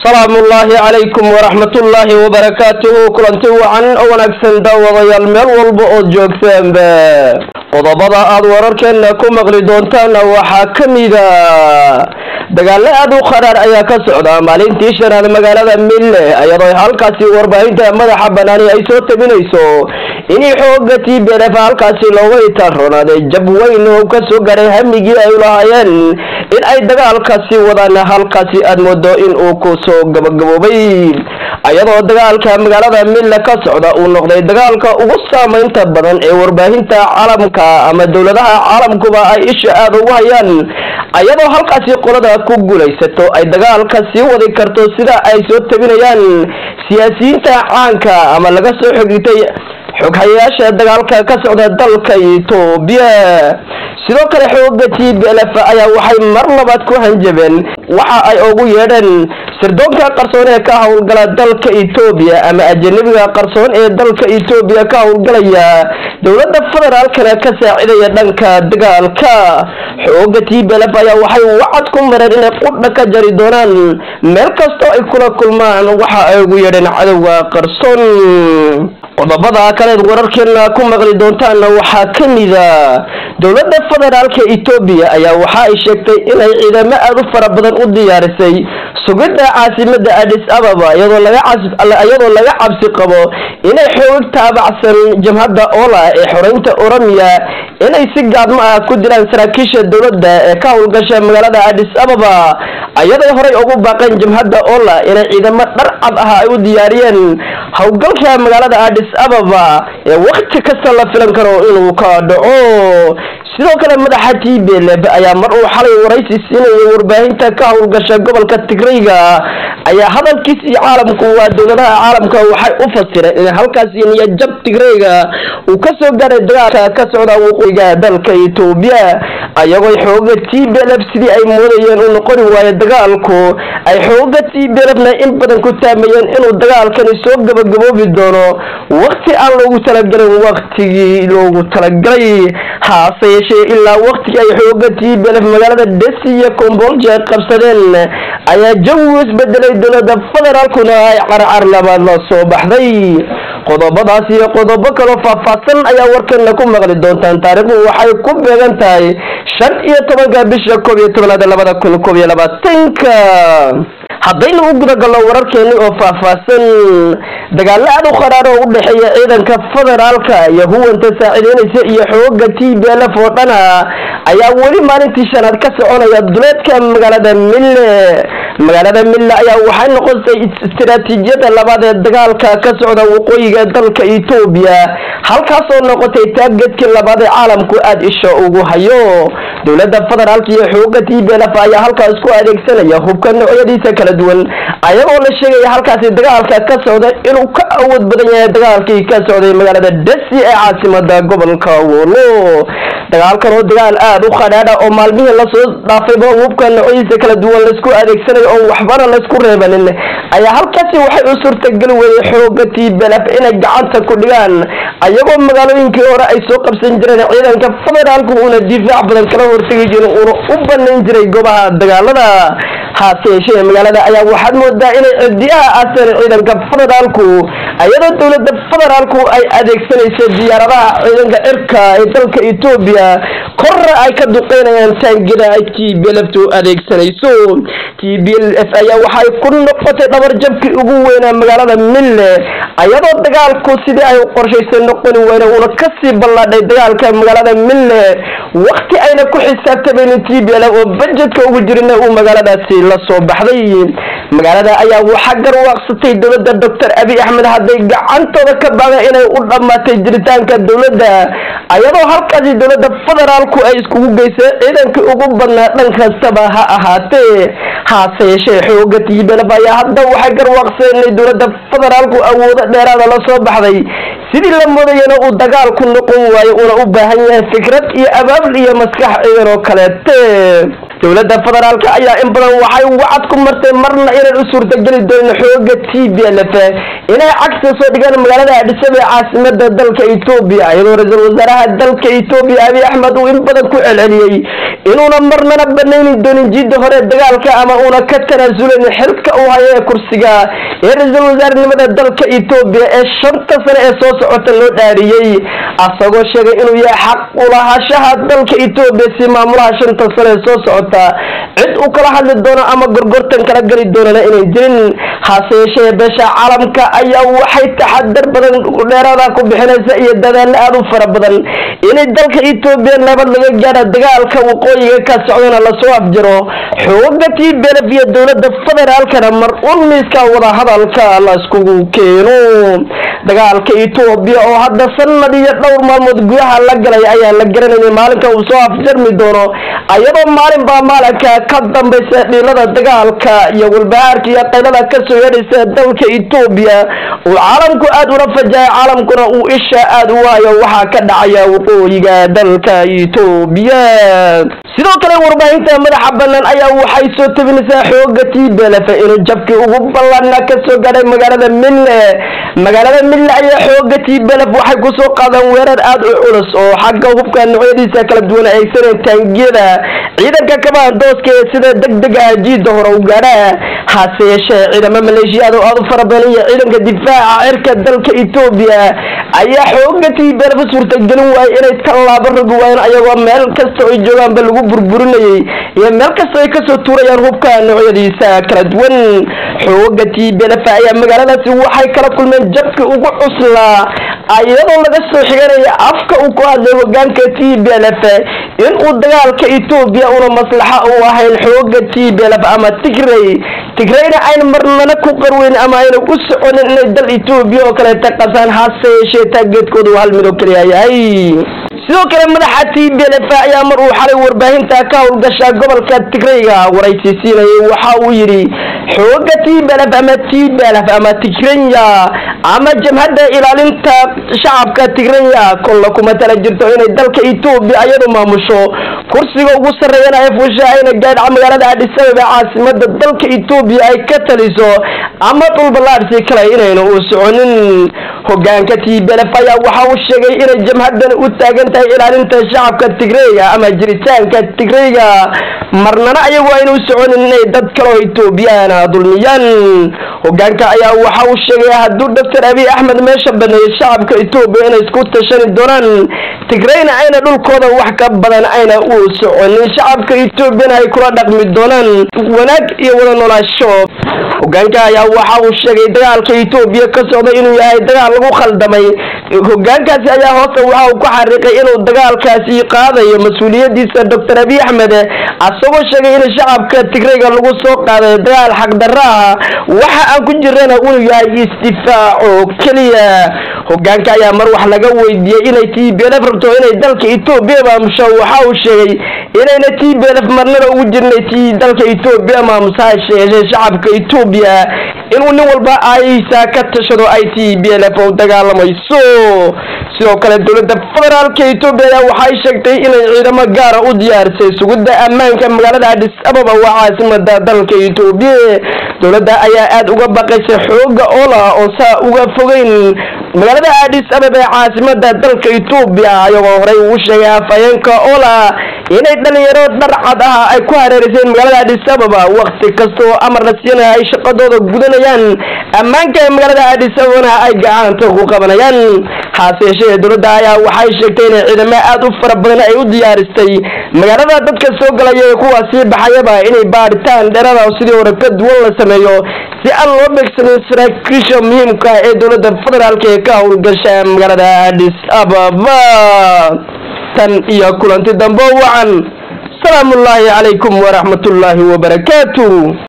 salaamu ullaahi calaykum waraxmatullaahi wabarakaatuhu kulanti wacan oo wanaagsan daawadayaal meel walba ood joogtaanba qodobada aad wararkeena ku maqli doontaana waxaa ka mida dagaalo aad u qaraar ayaa ka socda maalintii shanaad magaalada mille iyadoo halkaasi warbaahinta madaxa banaani ay soo tabinayso inay xooga t b lf halkaasi looga itaanroonaaday jab weyn oo kasoo garay hamigii ay lahaayeen in ay dagaalkaasi wadaan halkaasi aad moodo in uu kusoo gabagaboobay iyadoo dagaalka magaalada mille ka socda uu noqday dagaalka ugu saameynta badan ee warbaahinta caalamka ama dowladaha caalamkuba ay isha aada ugu hayaan iyadoo halkaasi qolada ku guulaysato ay dagaalka sii wadi karto sida ay soo tabinayaan siyaasiyiinta caanka ama laga soo xogitay xoghayayaasha dagaalka ka socda dalka etoobiya sidoo kale xooga t b lf ayaa waxay mar labaad ku hanjabeen waxa ay ugu yeedheen sirdoonka qarsoon ee ka howlgala dalka etoobiya ama ajanabiga qarsoon ee dalka etoobiya ka howlgalaya dowladda federaalkana ka saacidaya dhanka dagaalka xooga t b lf ayaa waxay wacad ku mareen inay qudha ka jari doonaan meel kastoo ay kula kulmaan waxa ay ugu yeedheen cadowga qarsoon qodobada kaleed wararkeena ku maqli doontaana waxaa ka mida dowladda federaalka etoobiya ayaa waxa ay sheegtay inay ciidamo aada u fara badan u diyaarisay sugidda caasimada adis ababa iyadoo laga cabsi qabo inay xoog taabacsan jabhadda ola ee xoreynta oromiya inay si gaadmo ah ku dilaan saraakiisha dowladda ee ka howlgasha magaalada adis ababa ayaday horay ugu baaqeen jabhadda ola inay ciidamo dhar cad ah ay u diyaariyeen howlgalka magaalada adis ababa ee wakti kasta la filan karo inuu ka dhaco sidoo kale madaxa t b lf ayaa mar uu xalay waraysi siinayay warbaahinta ka howlgasha gobolka tigrayga ayaa hadalkiisii caalamku waa dowladaha caalamka waxay u fasireen in halkaasi niyajab tigrayga uu kasoo gaaray dagaalka ka socda waqooyiga dalka etoobiya ayagoo xooga t b lf sidii ay moodayeen uu noqoni waayo dagaalku ay xooga t b lfna in badan ku taamayeen inuu dagaalkani soo gabagaboobi doono wakti aan loogu talagelin waktigii loogu talagalay haase yeeshee ilaa waktigii ay xooga t b lf magaalada desi iyo combolja qabsadeen ayaa jawigu isbedelay dowlada federaalkuna ay carcar labaad la soo baxday qodobadaas iyo qodobo kaloo faahfaahsan ayaa warkana ku maqli doontaan taariikhdu waxay ku beegan tahay shan iyo tobanka bisha koob iyo tobanaad labada kun koob iyo labaatanka haddaynu u gudagalno wararkeeni oo faahfaahsan dagaalo aada u qaraar oo u dhexeeya ciidanka federaalka iyo huwanta saaciideynaysa iyo xooga t b lf oo dhana ayaa weli maalintii shanaad ka soconaya duleedka magaalada mille magaalada mille ayaa waxay noqotay istiraatiijiyada labaad ee dagaalka ka socda waqooyiga dalka etoobiya halkaasoo noqotay taagedkii labaad ee caalamku aada isha ugu hayo dowlada federaalka iyo xooga t b lf ayaa halkaas ku adeegsanaya hubka noocyadiisa kala duwan ayagoo la sheegaya halkaasi dagaalka ka socda inuu ka awood badan yahay dagaalkii ka socday magaalada desi ee caasimada gobolka wolo dagaalkan oo dagaal aada u qadhaadha oo maalmihii lasoo dhaafayba hubka noocyadiisa kala duwan laisku adeegsanayo oo waxbana laysku reebanin ayaa halkaasi waxay u suurtageli weyday xooga t b lf inay gacanta ku dhigaan ayagoo magaalooyinkii hore ay soo qabsan jireen ciidanka federaalku uuna difaac badan kala hortegi jirin uuna u banayn jiray goobaha dagaalada haase yeeshee magaalada ayaa waxaad moodaa inay cidiyaha aaseen ciidanka federaalku iyadoo dowlada federaalku ay adeegsanayso diyaaradaha ciidanka cirka ee dalka etoobiya korna ay ka duqeynayaan taangida ay t b lftu adeegsanayso t b lf ayaa waxay ku noqotay dhabarjabkii ugu weynaa magaalada mille iyadoo dagaalku sidii ay qorshaysay noqoni weyne uuna kasii ballaadhay dagaalka magaalada mille wakti ayna ku xisaabtamaynin t b lf oo bajedka ugu jirina uu magaaladaasi la soo baxday magaalada ayaa waxaa garwaaqsatay dowladda doctor abi axmed hadday gacantooda ka baaqeen inay u dhammaatay jiritaanka dowladda ayadoo halkaasi dowladda federaalku ay iskugu geysay ciidankii ugu badnaa dhan kastaba ha ahaatee haase yeeshee xooga t b lf ayaa hadda waxay garwaaqsadeen inay dowladda federaalku awoodo dheeraada la soo baxday sidii la moodayana uu dagaalku noqon waayo uuna u baahan yahay fikrad iyo abaabul iyo maskax ciidan oo kaleete dowladda federaalka ayaa in badan waxay wacad ku martay marna inaan u suurtageli doonin xooga t b l f inay cagsi soo dhigaan magaalada adhisaba ee caasimada dalka etoobiya iyadoo ra-iisul wasaaraha dalka etoobiya abiy axmed uu in badan ku celceliyey inuuna marnana banayni doonin jidda hore dagaalka ama uuna ka tanaasulen xilka uu hayo ee kursiga ee ra-iisul wasaarenimada dalka etoobiya ee shanta sane ee soo socota loo dhaariyey asagoo sheegay inuu yahay xaq ulahashaha dalka etoobiya si maamulaha shanta sane ee soo socota cid uu kala hadli doono ama gorgortan kala geli doonana inay jirin hase yeeshee beesha caalamka ayaa waxay taxadar badan dheeraada ku bixinaysa iyo dadaalo aada u fara badan inay dalka etoobiya nabad laga gaadha dagaalka waqooyiga ka socdana lasoo afjiro xooga t belef iyo dowlada federaalkana mar un miiska wadahadalka laiskugu keeno dagaalka etoobiya oo hadda sanad iyo dhowr maalmood gudaha la galay ayaan la garanaynin maalinka uu soo afjarmi doono ayadoo maalin baa maalinka ka dambaysa dhiilada dagaalka iyo walbahaarka iyo qaylada kasoo yeedhaysa dalka etoobiya uu caalamku aada ula fajahay caalamkuna uu isha aada u waayo waxaa ka dhacaya waqooyiga dalka etoobiya sidoo kale warbaahinta madaxa banaan ayaa waxay soo tabinaysaa xooga t belef inuu jabkii ugu ballaana kasoo gaadhay magaalada mille magaalada mille ayaa xooga t belef waxay kusoo qaadaan weerar aada u culus oo xagga hubka noocyadiisa kala duwan aegsaneen taangiyada ciidanka kabaandooska ee sida deg deg ah jiida hore u gaadha hase yeeshee ciidamo maleeshiyaad oo aada u fara badan iyo ciidanka difaaca cirka dalka etoobiya ayaa xooga t belef suurtagelin waayay inay tallaabo rogi waayeen ayagoo meel kasta ay joogaanba lagu burburinayay iyo meel kasta ay kasoo tuurayaan hubka noocyadiisa kala duwan xooga t belef ayaa magaaladaasi waxay kala kulmeen jabkii ugu cuslaa iyadoo laga soo xiganaya afka uu ku hadlay hogaanka t belef in uu dagaalka etoobiya una maslaxa u ahayn xooga t belef ama tigray tigrayna ayna marnana ku qarweyn ama ayna u soconin inay dal etoobiya oo kaleeta qasaan hase yeeshee taageedkooda uu hal mid oo kaliya yahay sidoo kale madaxa t belef ayaa mar uu xalay warbaahinta ka howlgasha gobolka tigrayga waraysiisiinayay waxa uu yidhi xooga t belef ama t belef ama tigranya ama jamhadda ilaalinta shacabka tigranya kolla kuma tala jirto inay dalka etoobiya ayadu maamusho kursiga ugu sarreeyana ay fusha ayna gaadha magaalada adhisababa caasimada dalka etoobiya ay ka taliso ama dhulballaadhsi kale inayna u soconin hogaanka t belef ayaa waxa uu sheegay inay jamhadan u taagan tahay ilaalinta shacabka tigreyga ama jiritaanka tigreyga marnana ayagu ayna u soconin inay dad kaleo etoobiyaana dulmiyaan hogaanka ayaa waxa uu sheegay hadduu doctor abiy axmed meesha baneeyay shacabka etoobiya inay isku tashani doonaan tigreyna ayna dhulkooda wax ka badan ayna u soconin shacabka etoobiyana ay kula dhaqmi doonaan wanaag iyo wada noolaasho hogaanka ayaa waxa uu sheegay dagaalka etoobiya ka socda inuu yahay dagaal lagu khaldamay hogaankaasi ayaa hoose waxa uu ku xariiqay inuu dagaalkaasi qaadayo mas-uuliyadiisa doctor abiy axmed asagoo sheegay in shacabka tigreyga lagu soo qaaday dagaal xaqdarro ah waxa aan ku jirana inuu yahay isdifaac oo keliya hogaanka ayaa mar wax laga weydiiyey inay t belef rabto inay dalka etoobiya maamusho waxa uu sheegay inayna t belef marnana ugu jirnay t dalka etoobiya maamusa hase yeeshee shacabka etoobiya inuu nin walba aysa ka tashado ay t belef u dagaalamayso sidoo kale dowladda federaalka etoobiya ayaa waxay sheegtay inay ciidamo gaara u diyaarisay sugidda ammaanka magaalada adis ababa waa caasimada dalka etoobiya dowladda ayaa aada uga baqaysay xooga oola oo saa uga fogeyn magaalada adis ababa ee caasimada dalka etoobiya ayagoo horey ugu sheegay afhayeenka oola inay dhalinyaro dharcad ah ay ku hareereyseen magaalada adis ababa wakti kasta oo amar la siinaya ay shaqadooda gudanayaan ammaanka ee magaalada adis ababana ay gacanta ku qabanayaan hase yeeshee dowladda ayaa waxay sheegtay inay ciidamo aada u fara badan ay u diyaaristay magaalada dadka soo galaya ee kuwa sii baxayaba inay baaritaan dheerada sidii hore ka duwan la sameeyo si aan loo beegsanin saraakiisha muhiimka ee dowladda federaalka ee ka howlgasha magaalada adis ababa tan iyo kulanti dambe wacan salaamu ullaahi calaykum waraxmatullaahi wabarakaatu